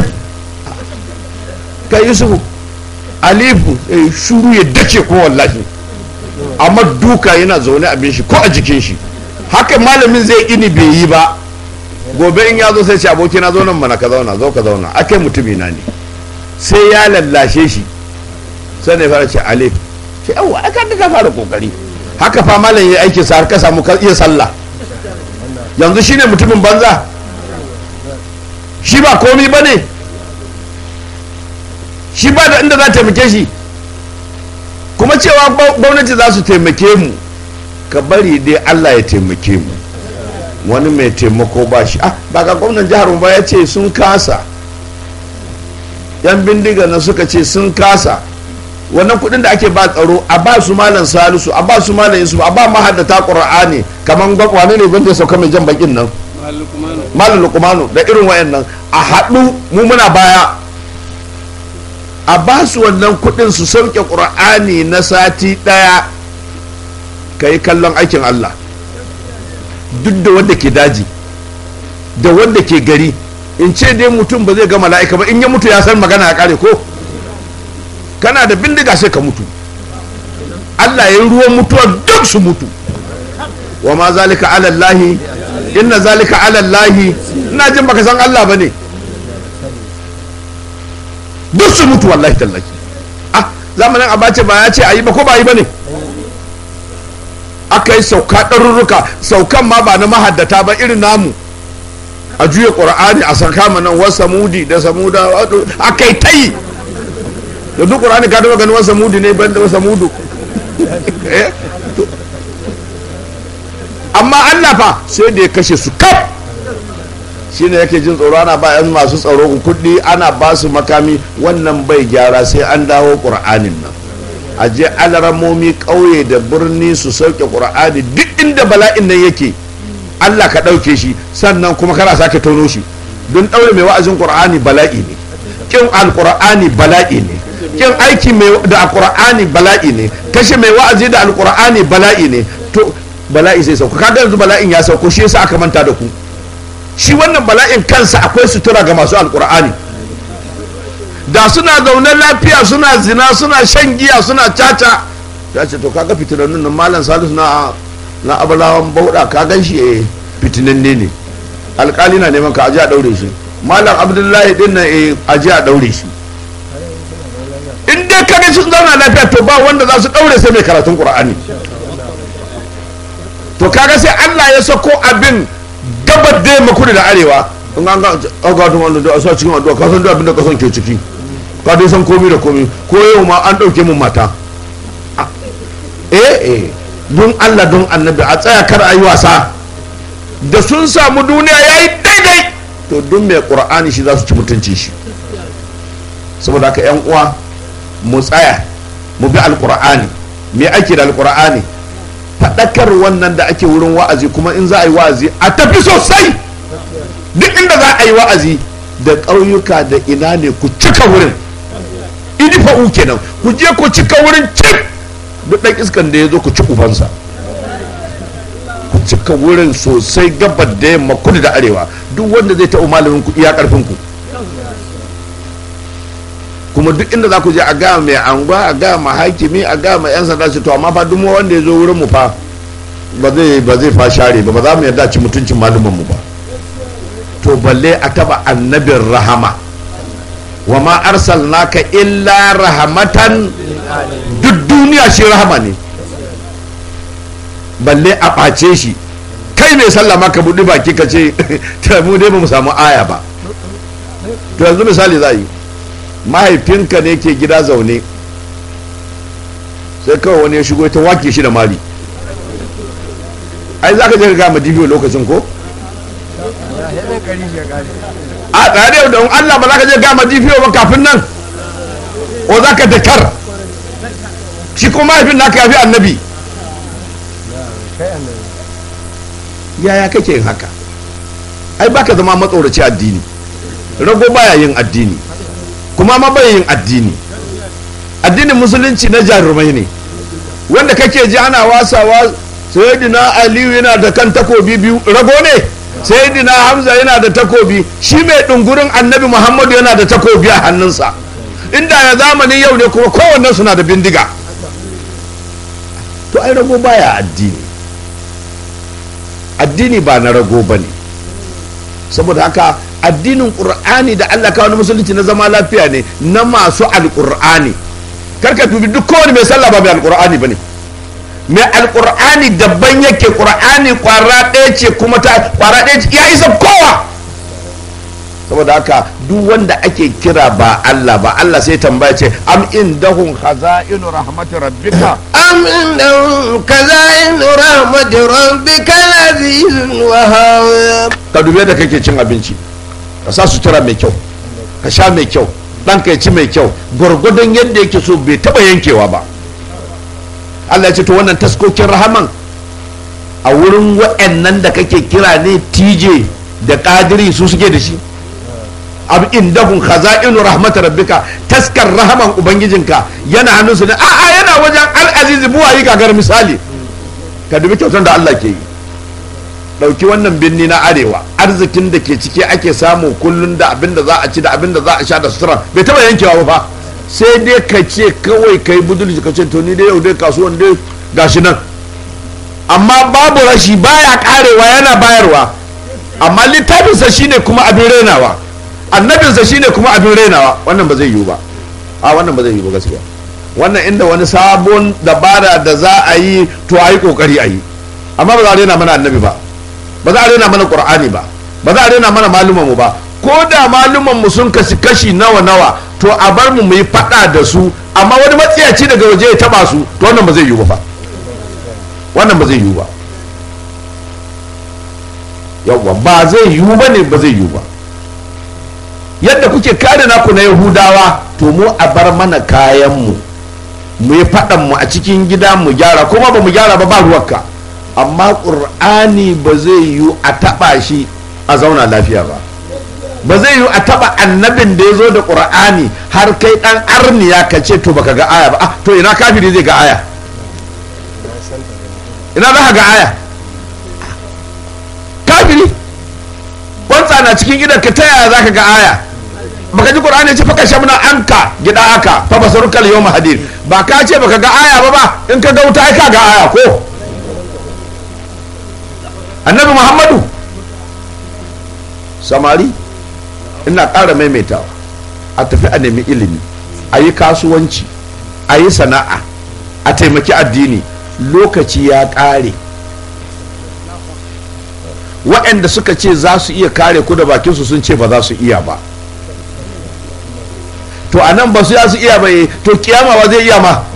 ka yusufu alifu shuru ya dace ko wallahi amma duka yana zaune abin shi ko a jikin shi haka malamin zai ini bai yi ba gobe in ya zo sai ce aboki na zo nan mana ka zauna zo ka zauna akai mutumi na ne sai ya lallashe shi sai ne fara ce alif ce yawa aka ka fara kokari haka fa malam ya aikin sa har ka samu ka iya sallah yanzu shine mutumin banza shi ba komi ba ne shi ba da inda za taimake shi kuma cewa gwamnati za su taimake mu ka bari dai allah ya taimake mu wani mai taimako ba shi ah ba ga gwamnan jihar ba ya ce sun kasa yan bindiga na suka ce sun kasa wannan kudin da ake ba tsaro a ba su malam salisu a ba su malam yusuf a ba mahaddata qur'ani kaman wane ne gwamnati sauka mai jan bakin nan malam lukumanu da irin wayannan a haɗu mu muna baya a ba su wannan kudin su sauke ƙur'ani na sati ɗaya ka yi kallon aikin Allah duk da wanda ke daji da wanda ke gari in ce dai mutum ba zai ga mala'ika ba in ya mutu ya san magana ya kare ko kana da bindiga sai ka mutu Allah ya yi ruwan mutuwa duk su mutu wa ma zalika alallahi inna zalika alallahi ina jin baka san Allah ba ne duk su mutu wallahi tallaki ah zamanin abace ba ya ce a yi ba ko ba yi ba ne aka yi sauka ɗarurruka saukan ma ba na mahaddata ba irin namu a juya ƙur'ani a saka nan wasa mudi da samuda aka yi ta yi da duk ƙur'ani ka taɓa ganin wasa mudi ne ban da wasa mudu amma allah fa sai da ya kashe su kaf shine yake jin tsoro ana ba yan masu tsaro kuɗi ana ba su makami wannan bai gyara sai an dawo ƙur'anin nan a je alaramomi ƙauye da birni su sauke ƙur'ani duk inda bala'in nan yake allah ka ɗauke shi sannan kuma kana sake tono shi don ɗaure mai wa'azin ƙur'ani bala'i ne ƙin alƙur'ani bala'i ne ƙin aiki da alƙur'ani bala'i ne kashe mai wa'azi da alƙur'ani bala'i ne to bala'i sai sauka kaga yanzu bala'in ya sauko shi yasa aka manta da ku shi wannan bala'in kansa akwai sutura ga masu alkur'ani da suna zaune lafiya suna zina suna shan giya suna caca ta ce to kaga fitinannun nan malam salisu na na abalawan bauda ka gan shi eh fitinanne ne alkali na neman ka aje a daure shi malam abdullahi din nan eh aje a daure shi in dai kaga sun zauna lafiya to ba wanda za su daure sai mai karatun qur'ani to kaga sai Allah ya sako abin gabar da yamma kudu da arewa in an ga aga to wanda da sa cikin addu'a ka san da abin da ka san ke ciki ka dai san komai da komai ko yau ma an dauke mun mata Ah, eh eh don Allah don annabi a tsaya kar ayi wasa da sun samu duniya yayi daidai to don mai qur'ani shi za su ci mutunci shi saboda haka yan uwa mu tsaya mu bi alqur'ani me ake da alqur'ani faɗakar wannan da ake wurin wa'azi kuma in za a yi wa'azi a tafi sosai duk inda za a yi wa'azi da ƙauyuka da ina ne ku cika wurin idifa'u kenan ku je ku cika wurin cik duk ɗan iskan da ya zo ku ci ubansa ku cika wurin sosai gabar da yamma kudu da arewa duk wanda zai taɓa malamin ku iya ƙarfin ku kuma duk inda za ku je a gaya mai anguwa a gaya ma hakimi a gaya ma 'yan sanda su to amma fa duk wanda ya zo wurin mu fa ba zai ba zai fa share ba ba za mu yarda ci mutuncin malumin mu ba to balle a taba annabin rahama wa ma arsalnaka illa rahmatan duk duniya shi rahama ne balle a ɓace shi kai mai sallama ka buɗi baki ka ce ta mu dai ba mu samu aya ba to yanzu misali za yi mahaifinka ne ke gida zaune sai kawai wani ya shigo ta wake shi da mali ai za ka je ka gama dibiyo lokacin ko a tsare da Allah ba za ka je gama dibiyo ba kafin nan o za ka dakar shi kuma mahaifin naka ya fi annabi yaya kake yin haka ai baka zama matsoraci addini rago baya yin addini kuma ma bai yin addini addinin musulunci na jarumai ne wanda kake ji ana wasawa sayyidina aliyu yana da kan takobi biyu rago ne sayyidina hamza yana da takobi shi mai dungurin annabi muhammadu yana da takobi a hannunsa inda ya zamanin yau ne kuma kowannen suna da bindiga to ai rago baya addini addini ba na rago ba ne saboda haka addinin ƙur'ani da allah kawo na musulunci na zama lafiya ne na masu alƙur'ani karka dubi duk kowane mai sallah ba mai alƙur'ani ba ne mai alƙur'ani daban yake ƙur'ani ƙwara ɗaya ce kuma ta ƙwara ɗaya ce ya isa kowa saboda haka duk wanda ake kira ba Allah ba Allah sai tambaya ce am indahum khaza'inu rahmati rabbika أم إنهم كذائن رحمة ربك العزيز الوهاب ka dube da kake cin abinci ka sa sutura mai kyau ka sha mai kyau ɗan ka ci mai kyau gwargwadon yadda yake so bai taɓa yankewa ba Allah ya ce to wannan taskokin rahaman a wurin wa'annan da kake kira ne TJ da kadiri su suke da shi ab indahum khaza'inu rahmatar rabbika taskar rahaman ubangijinka yana hannunsu ne a'a yana wajen al-aziz buwayi gagar misali ka dubi kyautar da Allah ke yi dauki wannan birni na arewa arzikin da ke ciki ake samu kullun da abin da za a ci da abin da za a sha da sutura bai taba yankewa ba fa sai dai ka ce kawai kai budulci ka ce to ni dai yau dai kasuwan dai gashi nan amma babu rashi baya karewa yana bayarwa amma littafinsa shine kuma abin rainawa annabinsa shine kuma abin rainawa wannan ba zai yiwu ba a wannan ba zai yiwu ba gaskiya wannan inda wani sabon dabara da za a yi to a yi kokari a yi amma ba za a rena mana annabi ba ba za a rena mana qur'ani ba ba za a rena mana malumanmu ba ko da malumanmu sun kashi kashi nawa nawa to a bar mu mu yi fada da su amma wani matsiyaci daga waje ya taba su to wannan ba zai yiwu ba wannan ba zai yiwu ba yawwa ba zai yiwu ba ne ba zai yiwu ba yadda kuke kare naku na yahudawa to mu a bar mana kayanmu mu yi faɗan mu a cikin gida mu gyara kuma ba mu gyara ba ba ruwanka amma ƙur'ani ba zai yiwu a taɓa shi a zauna lafiya ba ba zai yiwu a taɓa annabin da ya zo da ƙur'ani har kai ɗan arniya ka ce to baka ga aya ba ah to ina kafiri zai ga aya ina za ka ga aya kafiri kwantsa na cikin gidan ka ta yaya za ka ga aya baka ji qur'ani ce faka shamna anka gida aka fa basarukal yawma hadid ba ka ce baka ga aya ba ba in ka ga wuta ai ka ga aya ko annabi muhammadu samari ina ƙara maimaitawa a tafi a nemi ilimi a yi kasuwanci a yi sana'a a taimaki addini lokaci ya ƙare waɗanda suka ce za su iya kare ku da bakinsu sun ce ba za su iya ba to a nan ba su ya su iya ba to kiyama wa zai iya ma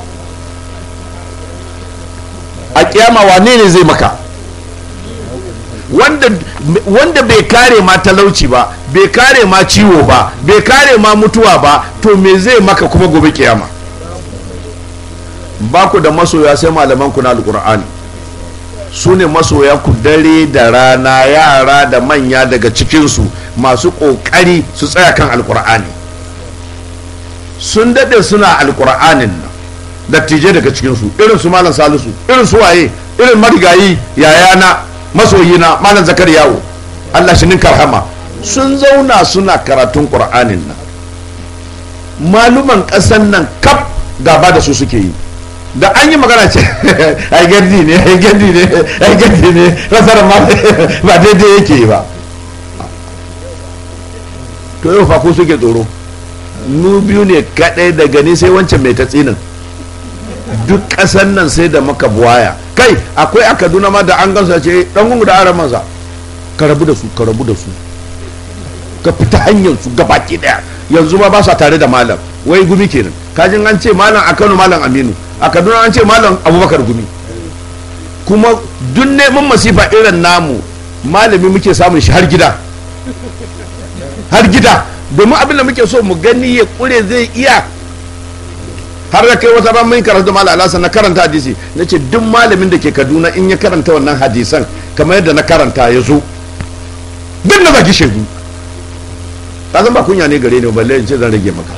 a kiyama wane ne zai maka wanda, wanda bai kare ma talauci ba bai kare ma ciwo ba bai kare ma mutuwa ba to me zai maka kuma gobe kiyama ba ku da masoya sai malaman ku na alkur'ani su ne masoya ku dare da rana yara da manya daga cikinsu masu ƙoƙari su tsaya kan alkur'ani sun daɗe suna alkur'anin nan dattijai daga cikinsu irin su malam salisu irin su waye irin marigayi yayana masoyina malam zakariyawo allah shi ninka rahama sun zauna suna karatun ƙur'anin nan maluman ƙasan nan kaf gaba da su suke yi da an yi magana ce ai gandi ne ai gandi ne ai gandi ne rasar ma ba daidai yake yi ba to yau fa ko suke tsoro nu biyu ne kadai da gani sai wancan mai ta tsinin duk kasan nan sai da maka buwaya kai akwai a kaduna ma da an gansa ce dan gungu da aran mansa ka rabu da su ka rabu da su ka fita hanyar su gabaki daya yanzu ma ba sa tare da malam wai gumi kenan kajin an ce malam a kano malam aminu a kaduna an ce malam abubakar gumi kuma duk neman masifa irin namu malami muke samun shi har gida har gida domin abin da muke so mu gani ya kure zai iya har da kai wata ran mun karanta malam alasa na karanta hadisi na ce duk malamin da ke kaduna in ya karanta wannan hadisan kamar yadda na karanta ya zo duk na zaki shegu ka zan ba kunya ne gare ni balle in ce zan rage maka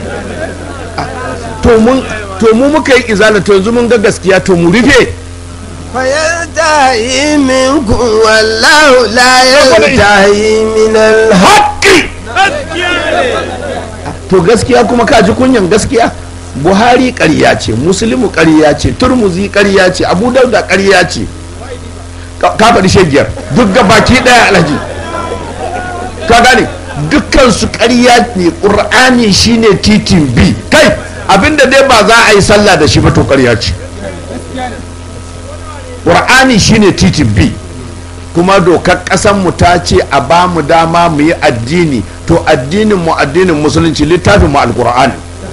to mun to mu muka yi izala to yanzu mun ga gaskiya to mu rufe فينتهي منكم والله لا ينتهي من الحق to gaskiya kuma ka ji kunyan gaskiya buhari ƙarya ce muslimu ƙarya ce turmuzi ƙarya ce abu dauda ƙarya ce ka faɗi shegiyar duk ga baki ɗaya alhaji ka gane dukkan su ƙarya ne ƙur'ani shine titin bi kai abinda dai ba za a yi sallah da shi ba to ƙarya ce ƙur'ani shine titin bi kuma dokar mu ta ce a ba mu dama mu yi addini to addinin mu addinin musulunci littafin mu alƙur'ani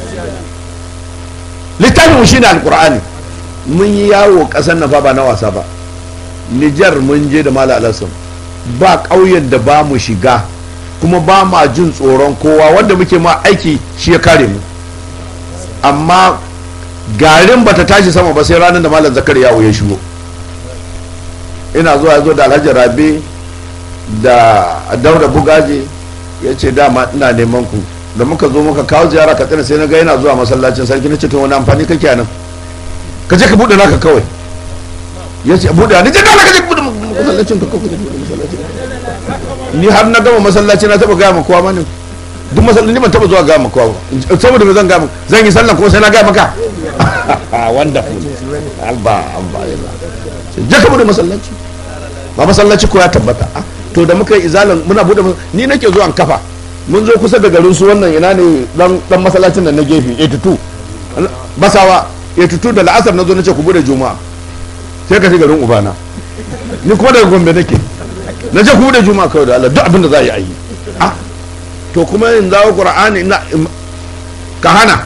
littafin mu shine alƙur'ani mun yi yawo ƙasar na fa ba na wasa ba nijar mun je da mala alasan ba ƙauyen da ba mu shiga kuma ba ma jin tsoron kowa wanda muke ma aiki shi ya kare mu amma garin bata tashi sama ba sai ranar da malam zakar yawo ya shigo ina zuwa ya zo da alhaji rabe da daura bugaje ya ce dama ina neman ku da muka zo muka kawo ziyara ka tsina sai na ga yana zuwa masallacin sarki na ce to wani amfani kake nan ka je ka bude naka kawai ya ce bude ni je dole ka je ka bude masallacin ka kawai masallacin ni har na gama masallaci na taba gaya ma kowa mani duk masallaci ni ban taba zuwa gaya ma kowa ba saboda me zan gaya ma zan yi sallah kuma sai na gaya maka wonderful alba alba je ka bude masallaci ba masallaci ko ya tabbata to da muka yi izalan muna bude ni nake zuwa kafa mun zo kusa da garin su wannan ina ne dan dan masallacin nan na gefe 82 basawa 82 da la'asar na zo nace ku bude juma'a sai ka ci garin ubana ni kuma daga gombe nake na je ku bude juma'a kawai da Allah duk abin da za a yi a yi ah to kuma in zawo qur'ani ina ka hana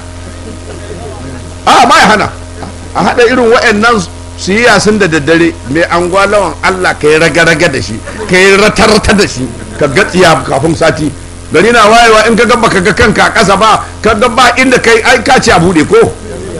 a ba ya hana a hada irin wa'annan su yi yasin da daddare mai anguwa lawan Allah ka yi raga-raga da shi ka yi rata-rata da shi ka gatsiya kafin sati gari na wayewa in ka gaba ka ga kanka a ƙasa ba ka ga ba inda kai ai ka ce a buɗe ko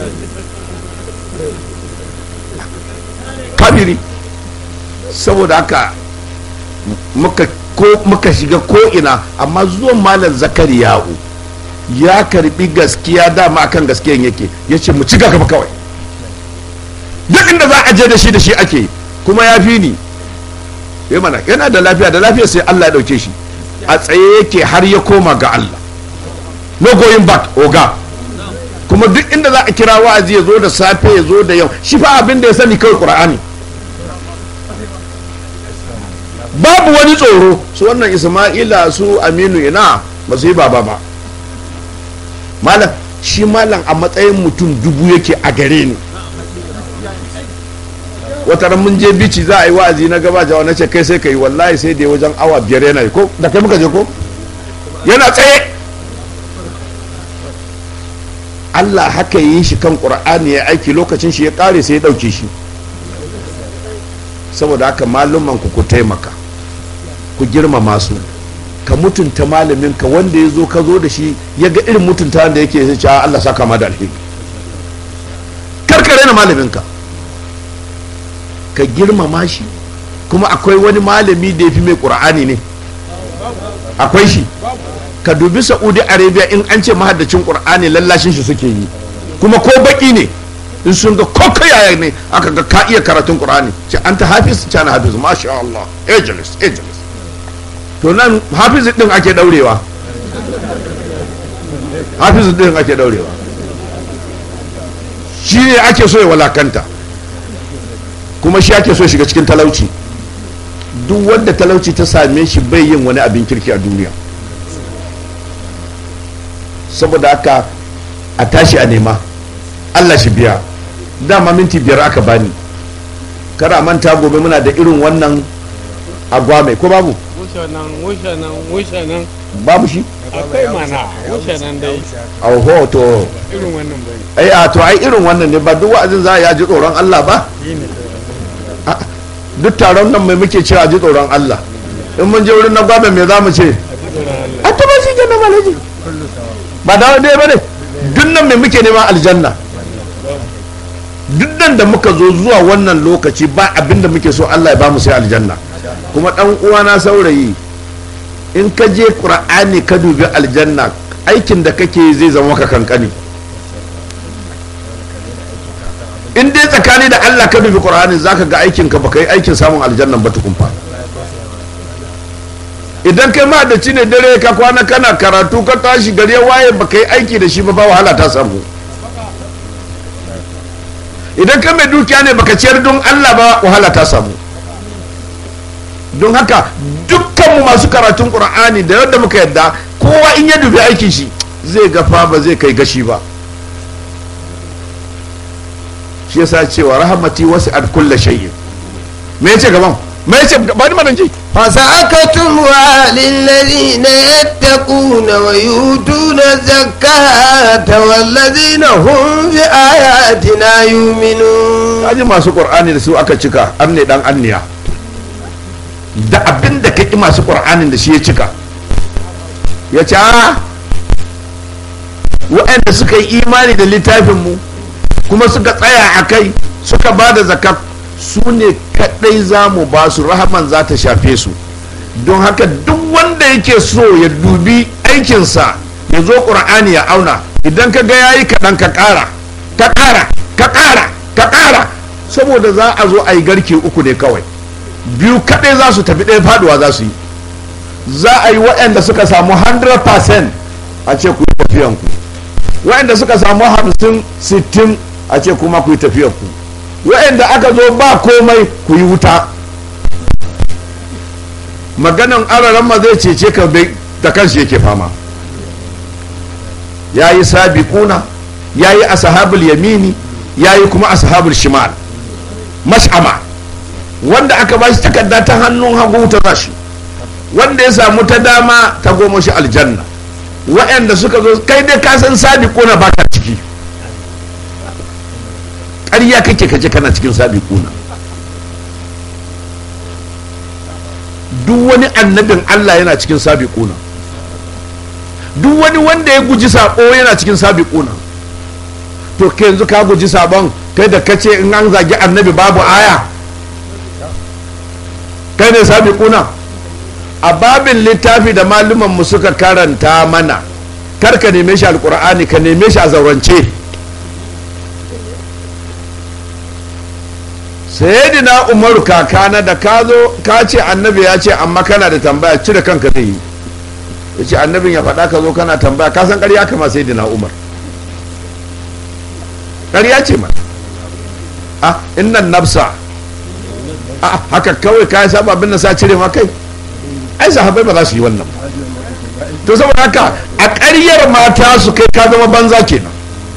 kabiri saboda haka muka ko muka shiga ko ina amma zuwan malam zakari yahu ya karbi gaskiya dama akan gaskiyan yake ya ce mu ci gaba kawai duk inda za a je da shi da shi ake kuma ya fi ni mana yana da lafiya da lafiya sai Allah ya dauke shi a tsaye yake har ya koma ga Allah no going back oga kuma duk inda za a kira wa'azi ya zo da safe ya zo da yau shi fa abin da ya sani kawai qur'ani babu wani tsoro su wannan isma'ila su aminu ina ba su yi baba ba malam shi malam a matsayin mutum dubu yake a gare ni wata ran mun je bici za a yi wa'azi na gaba jawa na ce kai sai ka yi wallahi sai da wajen awa biyar yana yi ko da kai muka je ko yana tsaye Allah haka yi shi kan ƙur'ani ya aiki lokacin shi ya ƙare sai ya ɗauke shi saboda haka malumman ku ku taimaka ku girmama su ka mutunta malamin ka wanda ya zo ka zo da shi ya ga irin mutunta da yake sai ce Allah saka ma da alheri karkare na malamin ka ka girmama shi kuma akwai wani malami da ya fi mai ƙur'ani ne akwai shi ka dubi saudi arabia in an ce mahaddacin ƙur'ani lallashin shi suke yi kuma ko baki ne in sun ga ko yaya ne aka ga ka iya karatun ƙur'ani ce an ta hafiz ce ana hafiz masha Allah ageless ageless to nan hafiz din ake daurewa hafiz din ake daurewa shi ne ake so ya walakanta kuma shi ake so shiga cikin talauci duk wanda talauci ta same shi bai yin wani abin kirki a duniya saboda haka a tashi a nema allah shi biya dama minti biyar aka bani kara manta gobe muna da irin wannan agwame ko babu Wushe nan, wushe nan, wushe nan. babu shi Akwai mana, wushe nan dai. auho to Irin wannan bane. ai a to ai irin wannan ne ba duk wa'azin za a ya ji tsoron allah ba Shi ne. duk taron nan mai muke cewa ji tsoron Allah in mun je wurin na gwada me za mu ce a to ba shi kenan malaji ba da dai bane duk nan mai muke neman aljanna duk nan da muka zo zuwa wannan lokaci ba abinda muke so Allah ya ba mu sai aljanna kuma dan uwana saurayi in ka je qur'ani ka dubi aljanna aikin da kake zai zama maka kankani in dai tsakani da Allah ka dubi Qur'ani zaka ga aikin ka baka yi aikin samun aljannan ba tukun fa idan kai ma da ne dare ka kwana kana karatu ka tashi gari ya waye baka yi aiki da shi ba ba wahala ta samu idan ka mai dukiya ne baka ciyar don Allah ba wahala ta samu don haka dukkanmu masu karatun Qur'ani da yadda muka yadda kowa in ya dubi aikin shi zai gafa ba zai kai gashi ba shi yasa cewa rahamati wasu ad kulla shay'in me yace gaban me yace ba ni manan ji فسأكتمها للذين يتقون ويؤتون الزكاة والذين هم بآياتنا يؤمنون kaji masu qur'ani da su aka cika an ne dan anniya da abin da kaki masu qur'anin da shi ya cika ya ce a waɗanda suka yi imani da littafin mu kuma suka tsaya a kai suka ba da zakat su ne kaɗai za mu ba su rahaman za ta shafe su don haka duk wanda yake so ya dubi aikinsa ya zo ƙur'ani ya auna idan ka ga yayi kaɗan ka ƙara ka ƙara ka ƙara ka ƙara saboda za a zo a yi garke uku ne kawai biyu kaɗai za su tafi ɗaya faduwa za su yi za a yi waɗanda suka samu 100% a ce ku yi tafiyanku waɗanda suka samu 50 60 a ce kuma ku yi tafiyanku waɗanda aka zo ba komai ku yi wuta maganan araran ma zai cece ka bai da kanshi yake fama ya yi sabiquna ya yi ashabul yamini ya yi kuma ashabul shimal mash'ama wanda aka ba shi takarda ta hannun hagu ta zashi wanda ya samu ta dama ta goma shi aljanna waɗanda suka zo kai dai ka san sabiquna ba ka ciki ƙarya kake kaje kana cikin sabiquna duk wani annabin Allah yana cikin sabiquna duk wani wanda ya guji sabo yana cikin sabiquna to ke yanzu ka guji sabon kai da kace in an zagi annabi babu aya kai ne sabiquna a babin littafi da maluman mu suka karanta mana kar ka neme shi alqur'ani ka neme shi a zaurance sayyidina umaru kakana da ka zo ka ce annabi ya ce amma kana da tambaya cire kanka zai yi ya ce annabin ya faɗa ka zo kana tambaya ka san ƙarya kama sai dina umar ƙarya ce ma a innan nafsa a haka kawai ka saba abin da sa cire ma kai ai sahabbai ba za su yi wannan ba to saboda haka a ƙaryar mata su kai ka zama banza kenan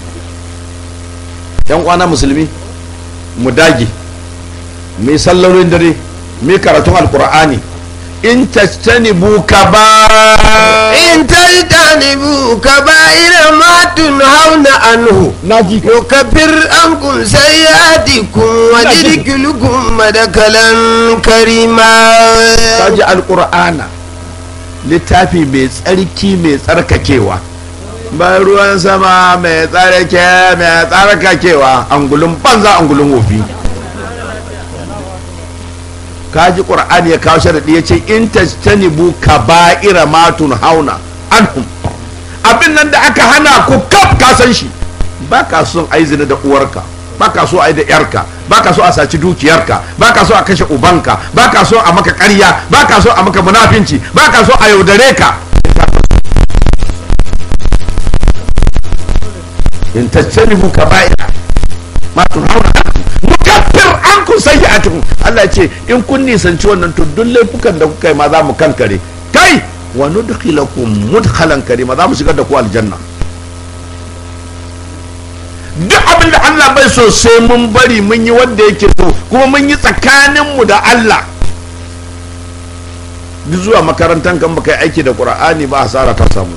yan kwana musulmi mu dage mai sallolin dare mai karatun alkur'ani in tajtanibu kaba in tajtanibu kaba'ira ma tunhauna anhu naji yukaffir ankum sayyi'atikum wa yudkhilukum madakalan karima kaji alkur'ana littafi mai tsarki mai tsarkakewa ba ruwan sama mai tsarke mai tsarkakewa angulun banza angulun wofi kaji qur'ani ya kawo sharadi ya ce in tajtanibu kaba'ira ma tunhauna anhum abin nan da aka hana ku kaf ka san shi ba ka son ai zina da uwarka ba ka so ai da yarka ba ka so a saci dukiyarka ba ka so a kashe ubanka ba ka so a maka ƙarya ba ka so a maka munafinci ba ka so a yaudare ka in tajtanibu kaba'ira ma tunhauna anhum nukaffir ankum sayyi'atukum Allah ce in kun nisanci wannan to duk laifukan da kuka yi ma za mu kankare kai wa nudkhilakum mudkhalan karima za mu shigar da ku aljanna duk abin da Allah bai so sai mun bari mun yi wanda yake so kuma mun yi tsakanin mu da Allah duk zuwa makarantar kan baka yi aiki da Qur'ani ba hasara ta samu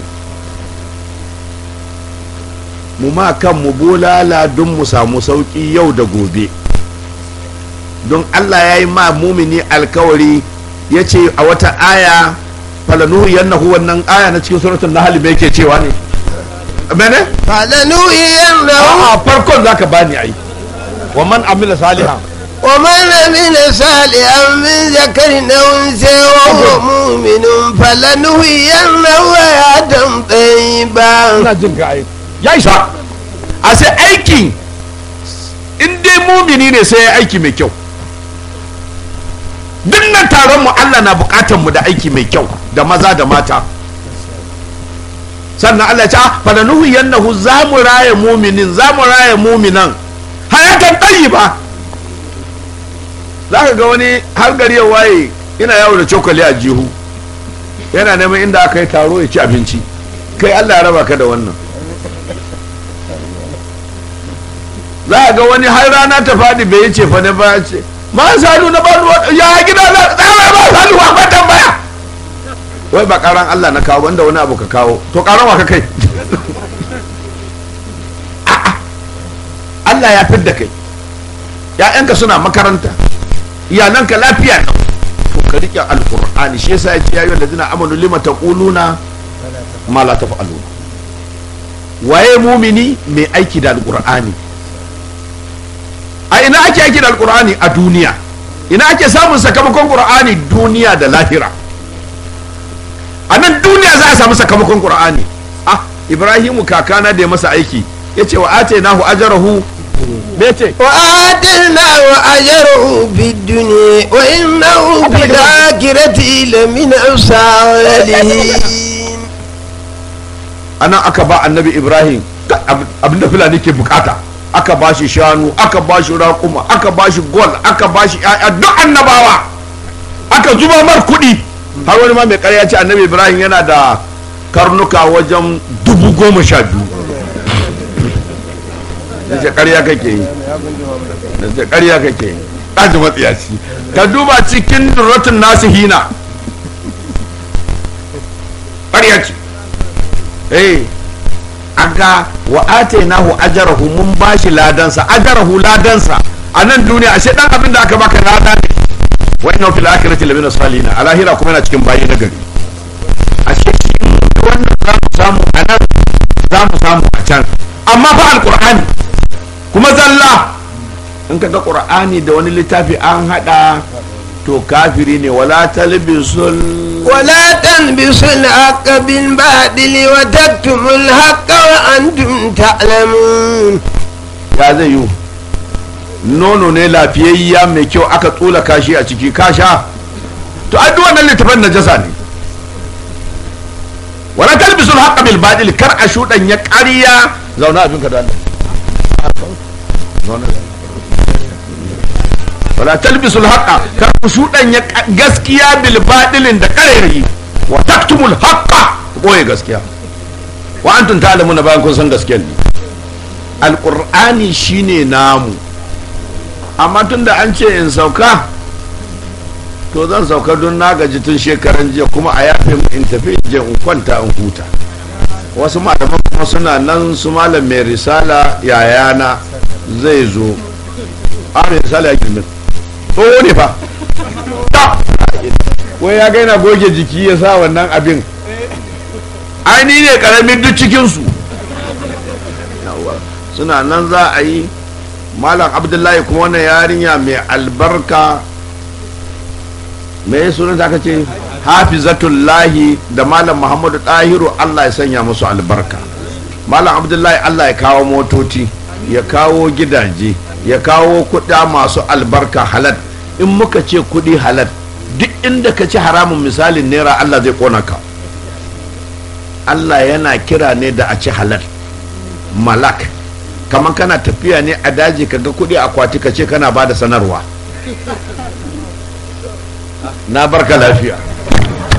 mu ma kan mu bolala don mu samu sauki yau da gobe don Allah ya yi ma mumini alkawari ya ce a wata aya falanuhu yannahu wannan aya na cikin suratul nahl me yake cewa ne mene falanuhiyannahu a farkon zaka bani ai wa man amila salihan ومن عمل صالحا من ذكر أو أنثى وهو مؤمن فلنحيينه حياة طيبة ina jin ka ai ya isa a sai aiki in dai mumini ne sai ya aiki mai kyau duk nan taron mu Allah na bukatar mu da aiki mai kyau da maza da mata sannan Allah ya ce fa nanuhu yannahu za mu raya muminin za mu raya muminan hayatan tayyiba za ka ga wani har gari ya waye yana yawo da cokali a jihu yana neman inda aka yi taro ya ci abinci kai Allah ya raba ka da wannan za a ga wani har rana ta faɗi bai yi cefa ne ba ce ma sanu na bani ya gida za a ba sanu ba ba tambaya wai ba karan Allah na kawo wanda wani abu ka kawo to karan wa ka kai A'a. Allah ya fidda kai ya'yanka suna makaranta iyalanka lafiya na to ka rike alqur'ani shi yasa ya ce ya yi ladina amanu lima taquluna ma la taf'aluna waye mumini mai aiki da alqur'ani a ina ake aiki da alqur'ani a duniya ina ake samun sakamakon qur'ani duniya da lahira a nan duniya za a samu sakamakon qur'ani ah ibrahimu kakana da ya masa aiki yace wa atainahu ajrahu me ce وآتيناه أجره في الدنيا وإنه في الآخرة لمن الصالحين anan aka ba annabi ibrahim abinda fulani ke bukata aka ba shi shanu aka ba shi raƙuma aka ba shi gol aka ba shi ƴaƴa duk annabawa aka zuba mar kuɗi har wani ma mai ƙarya ce annabi ibrahim yana da karnuka wajen dubu goma sha biyu da ce ƙarya kake yi da ce ƙarya kake yi ɗaji matsiyaci ka duba cikin durratun nasu hina ƙarya ce eh aga wa atainahu ajrahu mun bashi ladansa ajrahu ladansa a nan duniya ashe dan abin da aka baka lada ne wa inna fil akhirati lamina salihin a lahira kuma yana cikin bayi na gari ashe shi wannan za mu samu a nan za mu samu a can amma fa alqur'ani kuma zalla in ka ga qur'ani da wani littafi an hada to kafiri ne wala talbisul ولا تلبسوا الحق بالباطل وتكتموا الحق وأنتم تعلمون ya zai yi nono ne lafiyayya mai kyau aka tsula kashi a ciki kasha to ai duk wannan littafin najasa ne wala talbisul haqqa bil batil kar a shudan ya ƙarya zauna abin ka da Allah zauna wala talbisul haqqa kar ku shudan ya gaskiya bil batilin da ƙarairayi wa taktumul haqqa boye gaskiya wa antum ta'lamuna bayan kun san gaskiyar ne alqur'ani shine namu amma tunda an ce in sauka to zan sauka don na gaji tun shekaran jiya kuma a yafe mu in tafi in je in kwanta in huta wasu malaman kuma suna nan su malam mai risala yayana zai zo a mai risala ya girmin tsoho ne fa Ta! wai ya gaina goge jiki ya sa wannan abin aini ne karamin duk cikinsu Yawwa. suna nan za a yi malam abdullahi kuma wannan yarinya mai albarka me sunan aka ce hafizatullahi da malam muhammadu ɗahiru allah ya sanya musu albarka malam abdullahi allah ya kawo motoci ya kawo gidaje ya kawo kuɗa masu albarka halal in muka ce kuɗi halal duk inda ka ci haramun misalin naira allah zai ƙona ka allah yana kira ne da a ci halal malak kamar kana tafiya ne a daji ka ga kuɗi akwati ka ce kana ba da sanarwa na barka lafiya